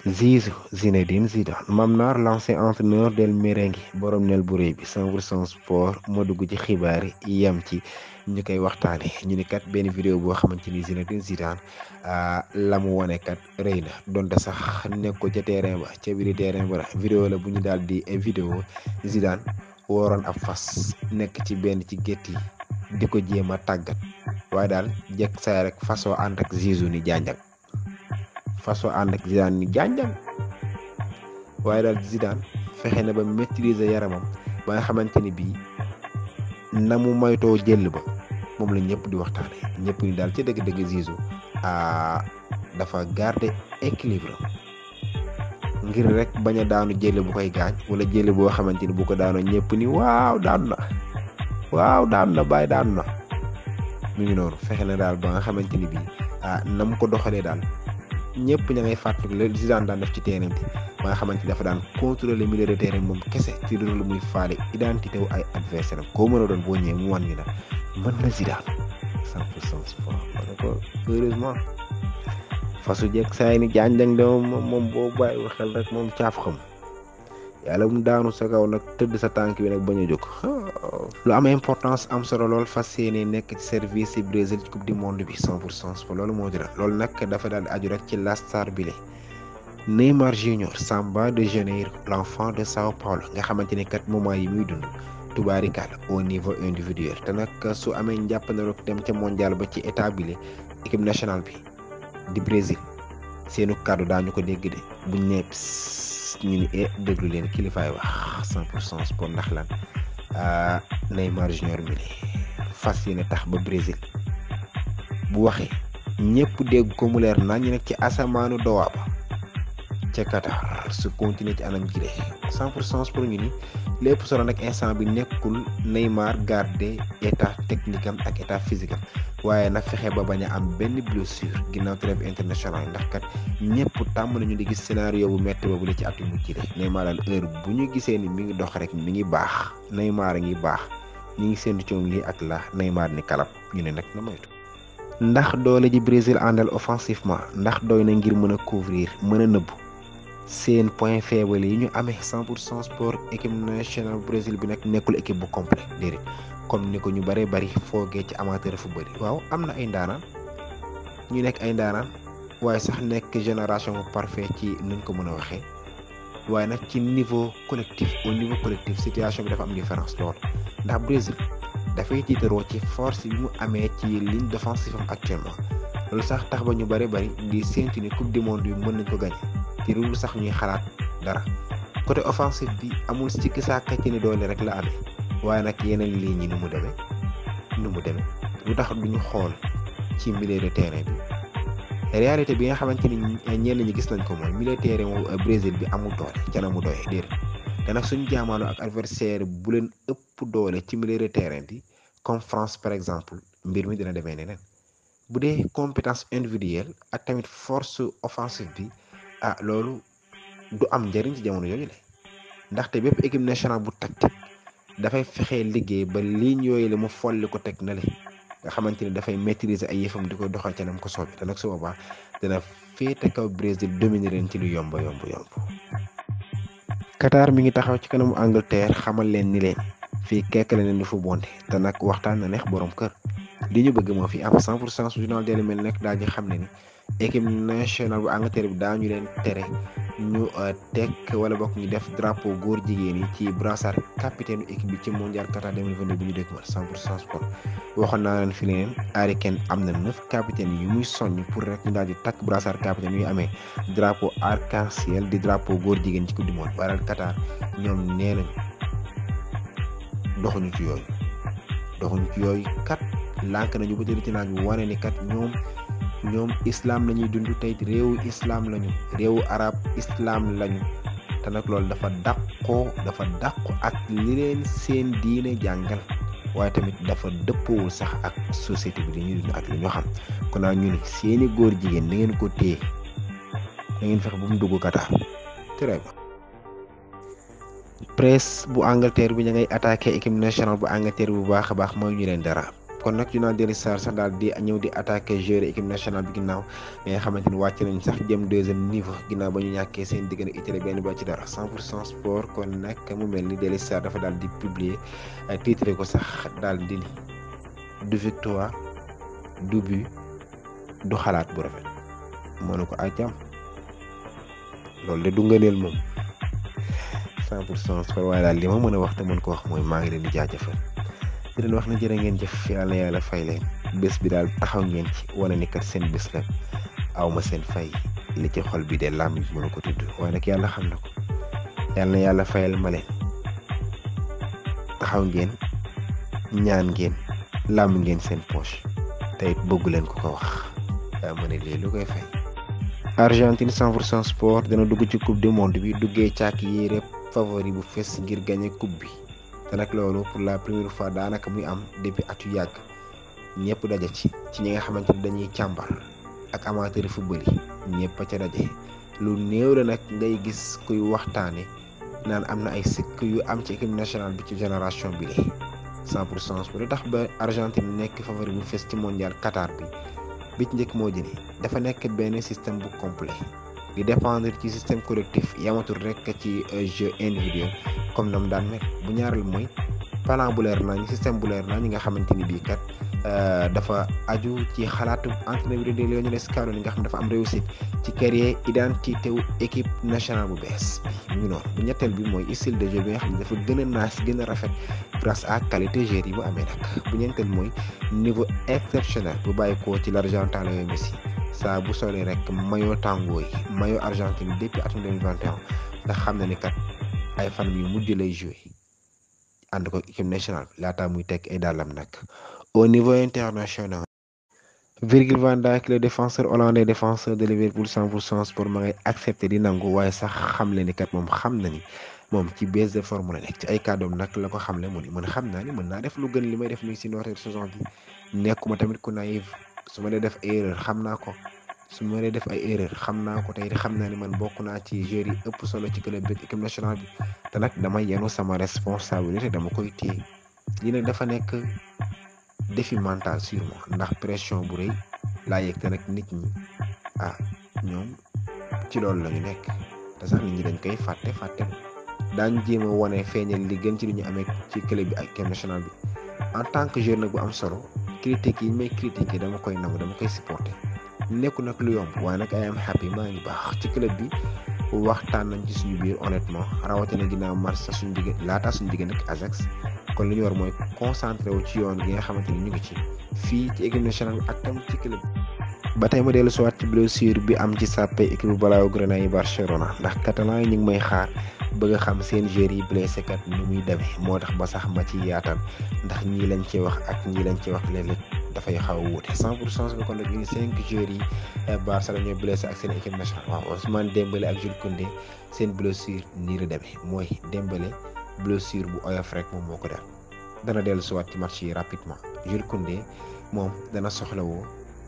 Zizou Zinedine Zidane Mame Nar l'ancien entraîneur del merengue borom nel bu réy bi 100% sport moo dugg ci xibaar yi yem ci ñu koy waxtaane ñu ni kat benn vidéo boo xamante ni Zinedine Zidane la mu wone kat rëy na donte sax nekk ko ca terrain ba ca biir terrain ba la vidéo la bu ñu daal di vidéo Zidane wooroon ab fas nekk ci benn ci gétt yi di ko jéem a tàggat waaye daal jekk say rek fasoo ànd ak Zizou ni janjang fasoo ànd ak Zidane ni janjang waaye daal Zidane fexe na ba maîtriser yaramam ba nga xamante ni bii na mu moytoo jël ba moom la ñëpp di waxtaane ñëpp ni daal ci dëgg-dëgg Zizou dafa garder équilibre ngir rek bañ a daanu jël bu koy gaañ wala jël boo xamante ni bu ko daanoo ñëpp ni waaw daanu na waaw daanu na bàyyi daanu na mu ngi noonu fexe na daal ba nga xamante ni bii ah na mu ko doxalee daal ñëpp ña ngay fàttali la Zidane daan def ci terrain bi ba nga xamante ni dafa daan contrôler milieu de terrain moom kese ci loolu muy faale identité wu ay adversaire am koo mën a doon boo ñëwee mu wan ni la mën na Zidane 100% sport wala ko heureusement fasu jekk saa yi ni janjang de moom moom boo bàyyiwul xel rek moom caaf xam yàlla mu daanu sa kaw nag tëdd sa tànk bi nag bañ a jóg lu am importance am solo lool fas yéene nekk ci service ci Brésil ci coupe du monde bi 100 pour cent sport loolu moo dina loolu nag dafa daal di aju rek ci la star bile Neymar Junior Samba de Janeiro l'enfant de Sao Paulo nga xamante ni kat moment yi muy dund tubaarikàlla au niveau individuel te nag su amee njàppandaloo dem ca mondial ba ci état bile équipe nationale bi di Brésil seenu kàddu daañu ko dégg de buñ ne ñu ni e déglu leen kilifaay wax 100 pour cent sport ndax lan Neymar Junior mi fas yéene tax ba Brésil bu waxee ñëpp dégg ko mu leer nañ ñu nekk ci asamaanu dowaa ba ca Qatar su continuer ci anam jile 100 pour cent sport ñu ni lépp solo nag instant bi nekkul Neymar garder état technique am ak état physique am waaye nag fexe ba bañ a am benn blessure ginnaaw trêve international ndax kat ñëpp tàmm nañu di gis scénario bu métti boobu la ci at yu mujj de Neymar daal heure bu ñu gisee ni mi ngi dox rek mi ngi baax Neymar a ngi baax ñi ngi séntu ci moom lii ak la Neymar ni kalab ñu ne nag na moytu. ndax doole ji Brésil àndal offensivement ndax doy na ngir mën a couvrir mën a nëbbu seen point faible yi ñu amee 100 pour cent sport équipe nationale Brésil bi nag nekkul équipe bu complet déedéet. comme ni ko ñu bëree bëri foogee ci amateur football yi waaw am na ay ndaanaan ñu nekk ay ndaanaan waaye sax nekk génération bu parfait ci nuñ ko mën a waxee waaye nag ci niveau collectif au niveau collectif situation bi dafa am différence lool ndax Brésil dafay tiitaroo ci force bi mu amee ci ligne défensive am actuellement loolu sax tax ba ñu bëri bëri di séntu ni coupe du monde bi mën nañ ko gagné te loolu sax ñuy xalaat dara côté offensif bi amul sikki saaka ci ni doole rek la amee. waaye nag yeneen lignes yi nu mu demee nu mu demee lu tax duñu xool ci milieu de terrain bi réalité bi nga xamante ni ñenn ñi gis nañ ko mooy milieu de terrain wu Brésil bi amul doole ca na mu doyee déedéet te nag suñu jaamaaloo ak adversaire bu leen ëpp doole ci milieu de terrain bi comme France par exemple mbir mi dina demee neneen bu dee compétence individuelle ak tamit force offensive bi ah loolu du am njëriñ ci jamono yooyu la ndaxte bépp équipe nationale bu tactique. dafay fexe liggéey ba ligne yooyu la mu folli ko teg na le nga xamante ni dafay maîtriser ay yëfam di ko doxal ca nam ko soobi te nag su boobaa dina féete kaw Brésil dominer leen ci lu yomb yomb yomb. Qatar mi ngi taxaw ci kanamu Angleterre xamal leen ni leen fii kekk la leen di fu bonde te nag waxtaan na neex borom kër li ñu bëgg moo fi am 100 pour cent journal Daily Mail nag daal di xam ne ni équipe nationale bu Angleterre bi daañu leen tere. ñu tekk wala bokk ñu def drapeau góor jigéen yi ci brassard capitaine équipe bi ci mondial Qatar 2022 bi ñu dégg ma 100 pour cent sport waxoon naa leen fi leen Harry Kane am na neuf capitaine yu muy soññ pour rek ñu daal di takk brassard capitaine yu amee drapeau arc-en-ciel di drapeau góor jigéen ci coupe du monde waral Qatar ñoom nee nañu doxuñu ci yooyu doxuñu ci yooyu kat lànk nañu ba tëdd ci naaj bi wane ni kat ñoom. ñoom islam la ñuy dund tey réewu islam lañu réewu arab islam lañu te nag loolu dafa dàqoo dafa dàqu ak li leen seen diine jàngal waaye tamit dafa dëppoowul sax ak société bi li ñuy dund ak li ñu xam kon naa ñu ni seeni góor jigéen na ngeen ko téye da ngeen fexe bu mu dugg Qatar très bien presse bu Angleterre bi ña ngay attaqué équipe nationale bu Angleterre bu baax a baax mooy ñu leen dara kon nag Junan Deli Sarr sax daal di ñëw di attaqué joueur équipe nationale bi ginnaaw mais nga xamante ni wàcc nañ sax jëm deuxième niveau ginnaaw ba ñu ñàkkee seen diggante Italie benn ba ci dara 100 pour cent sport kon nag mu mel ni Deli Sarr dafa daal di publier titre ko sax daal di ni du victoire du but du xalaat bu rafet mënu ko àccam loolu de du ngëneel moom 100 pour cent sport waaye daal li ma mën a wax te mën ko wax mooy maa ngi leen di jaajëfal di leen wax na jërë ngeen jëf yàlla na yàlla fay leen bés bi daal taxaw ngeen ci wane ni kat seen bés la aw ma seen fay li ci xol bi de làmm bi mënu ko tudd waaye nag yàlla xam na ko yàlla na yàlla fayal ma leen taxaw ngeen ñaan ngeen làmm ngeen seen poche te it bëggu leen ko ko wax daa ma ne lii lu koy fay. Argentine 100 pour cent sport dana dugg ci coupe du monde bi duggee càkk yére favori bu fes ngir gagné coupe bi. te nag loolu pour la première fois daanaka muy am depuis at yu yàgg ñëpp daje ci ci ñi nga xamante ni dañuy càmbar ak amateur football yi ñëpp a ca daje lu néew la nag ngay gis kuy waxtaane naan am na ay sikk yu am ci équipe nationale bi ci génération bi la 100 pour cent lu tax ba Argentine nekk favori bu fes ci mondial Qatar bi bi ci njëkk moo jëni dafa nekk benn système bu complet di dépendre ci système collectif yamatul rek ci jeu individuel comme nam daan mel bu ñaaral mooy plan bu leer nañ système bu leer nañ ñi nga xamante ni bii kat dafa aju ci xalaatu entraîneur bi de Lionel Scaloni nga xam dafa am réussite ci créer identité wu équipe nationale bu bees bi mu ngi noonu bu ñetteel bi mooy style de jeu bi nga xam ne dafa gën a naas gën a rafet grâce à qualité joueur yi bu amee nag bu ñeenteel mooy niveau exceptionnel bu bàyyi ko ci l'Argentin Lionel Messi saa bu solee rek maillot tango yi maillot Argentine depuis atum 2021 nga xam ne ni kat ay fan yu mujj lay joué ànd ko équipe nationale laata muy teg ay dàllam nag au niveau international Virgil van Dijk le défenseur hollandais défenseur de Liverpool 100 pour cent sport ma ngay accepté di nangu waaye sax xam le ni kat moom xam na ni moom ci baisse de forme la nekk ci ay kàddoom nag la ko xam le mu ni mën xam naa ni mën naa def lu gën li may def nii si noorteer saison bi nekkuma tamit ku naïf su ma dee def erreur xam naa ko su ma dee def ay erreur xam naa ko tey xam naa ni man bokk naa ci joueurs yi ëpp solo ci club bi équipe nationale bi te nag dama yenu sama responsabilité dama koy téye lii nag dafa nekk défi mental sur moi ndax pression bu rëy laa yëg te nag nit ñi ah ñoom ci loolu la ñu nekk te sax nit ñi dañ koy fàtte fàtte daañ jéem a wane feeñal li gën ci li ñu amee ci club bi ak équipe nationale bi en tant que joueur nag bu am solo critique yi may critiquer dama koy nangu dama koy supporter nekku nag lu yomb waaye nag ay am happy maa ngi baax ci club bi waxtaan nañ ci suñu biir honnêtement rawatina ginnaaw match sa suñu digg laata suñu digg nag Ajax kon li ñu war mooy concentré wu ci yoon gi nga xamante ni ñu ngi ci fii ci équipe nationale ak tam ci club ba tey ma dellu si waat ci blessure bi am ci sàppe équipe Blaugrana yi Barcelona ndax catalan yi ñu ngi may xaar bëgg a xam seen joueurs yi blessé kat ni muy demee moo tax ba sax ma ci yaatal ndax ñii lañ ci wax ak ñii lañ ci wax léeg-léeg dafay xaw a wuute 100 pour cent bi kon nag ñu ngi cinq joueurs yi Barça la ñooy blessé ak seen équipe nationale waaw Ousmane Dembélé ak Jules Koundé seen blessure nii la demee mooy Dembélé blessure bu oyof rek moom moo ko def dana dellu si waat ci match yi rapidement Jules Koundé moom dana soxlawoo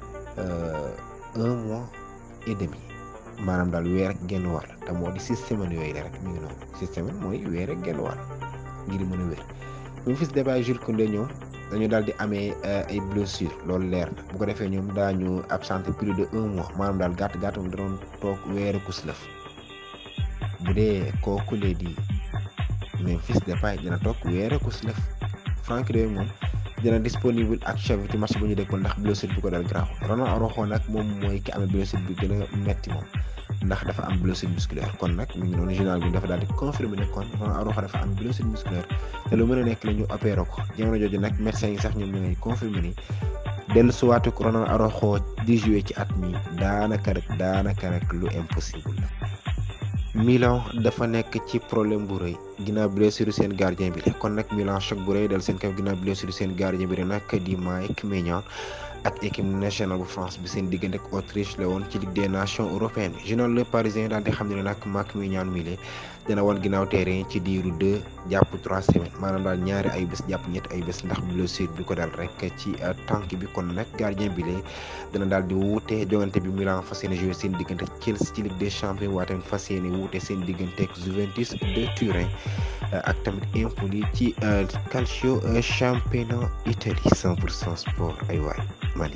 un mois et demi maanaam daal weer ak genn wàll te moo di six semaines yooyu la rek mi ngi noonu six semaines mooy weer ak genn wàll ngir mën a wér Memphis Depay Jules Koundé ñoom dañu daal di amee ay blessure loolu leer na bu ko defee ñoom daañu absenté plus de un mois maanaam daal gàtt gàtt moom da doon toog weeru kus lëf bu dee kooku lee di Memphis Depay dina toog weeru kus lëf Franck de moom dina disponible ak Xavi ci match bu ñu déggoon ndax blessure bi ko dal grave Ronald Araujo nag moom mooy ki amee blessure bi gën a metti moom ndax dafa am blessure musculaire kon nag mi ngi noonu journal bi dafa daal di confirmer ne kon Ronald Araujo dafa am blessure musculaire te lu mën a nekk la ñu opéré ko jamono jooju nag médecin yi sax ñoom ñu ngi confirmer ni dellu suwaatu ko Ronald Araujo di jouer ci at mi daanaka rek daanaka rek lu impossible la. Milan dafa nekk ci problème bu rëy ginnaaw blessure seen gardien bi la kon nag Milan choc bu rëy dal seen kaw ginnaaw blessure seen gardien bi la nag di Mike Maignan ak équipe nationale bu France bi seen diggante ak Autriche la woon ci Ligue des Nations européennes journal Le Parisien daal di xam ne nag Makiñán Mile dina wan ginnaaw terrain ci diiru deux jàpp trois semaines maanaam daal ñaari ay bés jàpp ñetti ay bés ndax blessure bi ko dal rek ci tànk bi kon nag gardien bi lee dina daal di wuute jongante bi Milan fas yéene joué seen diggante ak Chelsea ci Ligue des champions waaye tamit fas yéene wuute seen diggante ak Juventus de Turin ak tamit Empoli ci calcio championnat Italie 100 pour cent sport ay waay Mali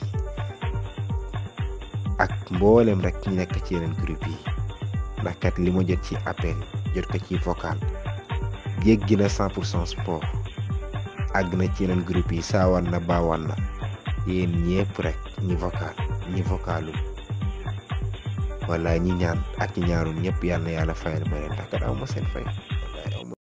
ak mboolem rek ñi nekk ci yeneen groupe yi ndax kat li ma jot ci appel jot ko ci vocal jéggi na 100 pour cent sport àgg na ci yeneen groupe yi saawaan na baawaan na yéen ñëpp rek ñi vocal ñi vocalul wala ñi ñaan ak ñi ñaanul ñëpp yal na yàlla fayal ma leen ndax kat aw ma seen fay.